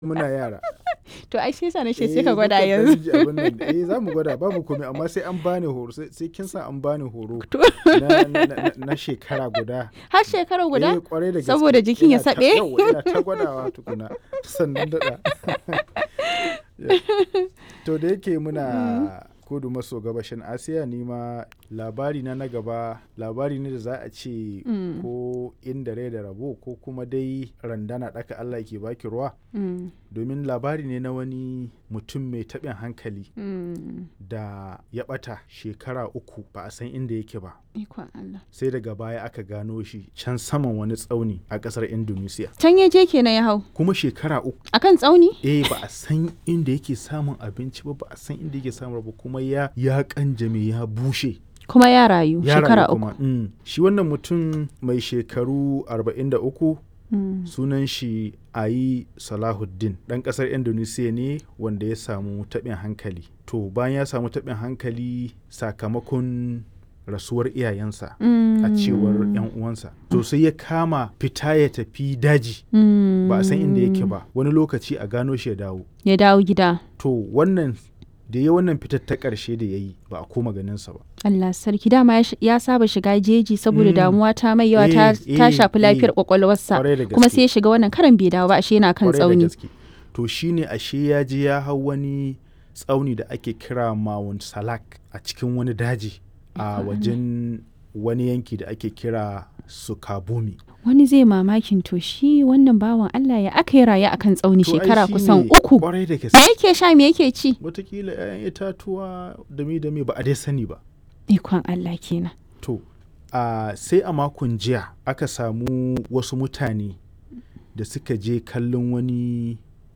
muna yara. To ai shi yasa na ce Eh, sai ka gwada mukan yanzu. ɗan ji abin nan. Eh za mu gwada babu komai amma sai an bani horo sai sai kin sa an bani horo To na, na, na, na shekara guda. har shekara Eh, guda? kwarai da gaske. Saboda jikin ya Ina ta- saɓe? yawwa, ina ta gwadawa tukuna sannan daɗa. to da yake muna kudu maso gabashin asiya ni ma labari na na gaba labari ne da za a ce Mm. ko inda rai da rabo ko kuma dai randana ɗaka allah ke baki ruwa Mm, domin labari ne na wani mutum mai taɓin hankali mm. da ya ɓata shekara uku ba a san inda yake ba Ikon Allah. sai daga baya aka gano shi can saman wani tsauni a ƙasar indonesia Can ya je kenan ya hau. kuma shekara uku Akan tsauni? eh ba a san inda yake samun abinci ba ba a san inda yake samun ba kuma ya ya kanjame ya bushe Kuma ya rayu ya shekara rayu uku. kuma mm. shi wannan mutum mai shekaru 43 Mm. sunan shi ayi salahuddin ɗan ƙasar indonesia ne wanda ya samu taɓin hankali to bayan ya samu taɓin hankali sakamakon rasuwar iyayensa a cewar 'yan uwansa to sai ya kama fita ya tafi daji Mm. ba a san inda yake ba wani lokaci a gano shi ya dawo Ya dawo gida. to wannan da ya wannan fitar ta ƙarshe da ya yi ba a koma ganinsa ba Allah sarki dama ya sh- ya saba shiga jeji saboda Mm. damuwa ta mai yawa ta, Eh, ta eh, shafi eh. lafiyar kwakwalwarsa Kwarai da kuma gaske. sai ya shiga wannan karan bai dawo ba ashe yana kan Kwarai da tsauni gaske. to shine ashe ya je ya hau wani tsauni da ake kira Mount Salak a cikin wani daji a wajen wani yanki da ake kira Sukabumi wani zai mamakin to shi wannan bawan Allah ya aka yi raye akan tsauni To ai shekara shine kusan uku kwarai da me gaske yake sha me yake ci watakila 'ya'yan itatuwa dami dami ba a dai sani ba ikon Allah kenan To, a sai a makon jiya aka samu wasu mutane da suka je kallon wani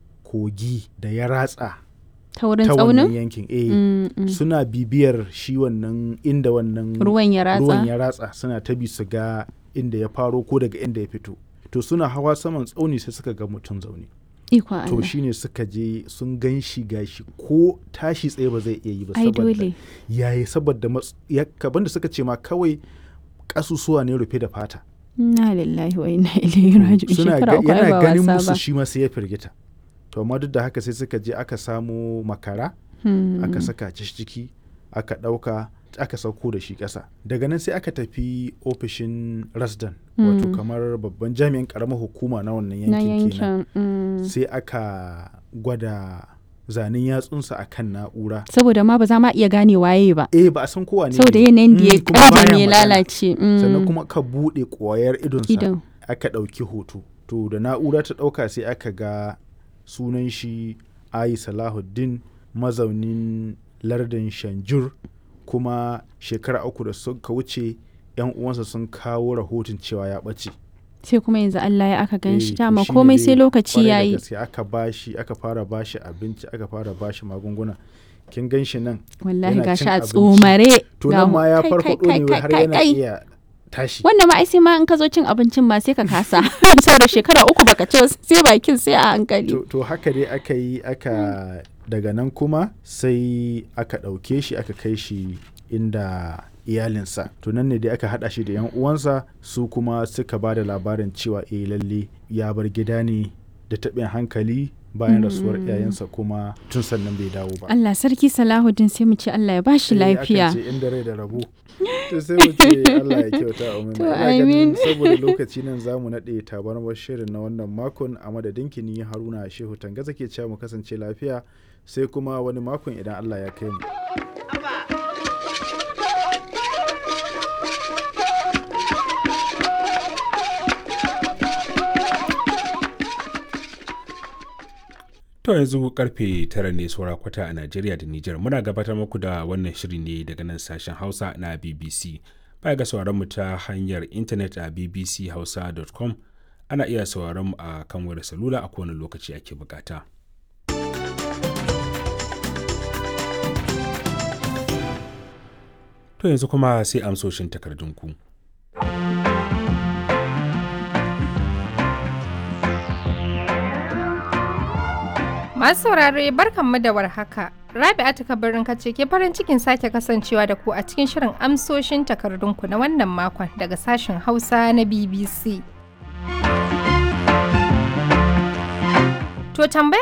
kogi da ya ratsa ta wurin ta wannan tsaunin yankin. Eh, Mm, mm. suna bibiyar shi wannan inda wannan ruwan ya ratsa ruwan ya ratsa suna ta bi su ga inda ya faro ko daga inda ya fito. To suna hawa saman tsauni sai suka ga mutum zaune. ikon To Allah shine suka je sun gan shi gashi ko tashi tsaye ba zai iya yi ba ai saboda dole yayi saboda mats- ya kaban da suka ce ma kawai kasusuwa ne rufe da fata inna lillahi wa inna ilaihi raji'un suna shekara ga- uku ai yana ba ganin wasa musu ba shi ma sai ya firgita to amma duk da haka sai suka je aka samo makara Hmm. aka saka shi ciki aka ɗauka aka sauko da shi ƙasa daga nan sai aka tafi ofishin rasdan wato Mm. kamar babban jami'in ƙaramar hukuma na wannan na yankin kenan yankin mm. sai aka gwada zanen yatsunsa akan na'ura saboda ma ba za ma iya gane waye ba eh ba a san kowa ne saboda ne. yanayin da Mm, ya kuma baya ƙara ya magana. lalace mm. sannan kuma ka buɗe ƙwayar idonsa idan aka ɗauki hoto to da na'ura ta ɗauka sai aka ga sunan shi ayi salahuddin mazaunin lardin shanjur kuma shekara uku da suka wuce yan uwansa sun kawo rahoton cewa ya ɓace sai kuma yanzu Allah ya aka gan Eh, shi to dama shine komai dai sai lokaci kwarai da yayi gaske aka bashi aka fara bashi abinci aka fara bashi magunguna kin gan shi nan wallahi yana gashi cin a abinci. tsomare to ga nan mu- ma ya kai, farfaɗo kai, ne kai, har kai, yana kai. iya tashi wannan ma ai sai ma in ka zo cin abincin ma sai ka kasa saboda shekara uku baka ci ba, sai bakin sai a hankali to, to haka dai aka yi aka daga nan kuma sai aka ɗauke shi aka kai shi inda iyalinsa to nan ne dai aka haɗa shi da yan uwansa su kuma suka ba da labarin cewa eh lalle ya bar gida ne da taɓin hankali bayan rasuwar iyayensa kuma tun sannan bai dawo ba Allah sarki Salahuddin sai mu ce Allah ya bashi Eh, akan lafiya ce inda rai da rabo to sai mu ce Allah ya kyauta amin To, Ina ganin amin. saboda lokaci nan za mu naɗe tabarmar shirin na wannan makon a madadin kini haruna shehu tangaza ke cewa mu kasance lafiya sai kuma wani makon idan Allah ya kai mu To yanzu karfe tara ne saura kwata a Najeriya da Nijar muna gabatar muku da wannan shiri ne daga nan sashen Hausa na BBC. Baya ga sauraron mu ta hanyar intanet a bbchausa.com ana iya sauraron mu a kan wayar salula a kowane lokaci ake bukata. To yanzu kuma sai amsoshin takardunku. Masu saurare barkanmu da warhaka. Rabi'atu kabarin kace ke farin cikin sake kasancewa da ku a cikin shirin amsoshin takardunku na wannan makon daga sashen Hausa na BBC. To tambaya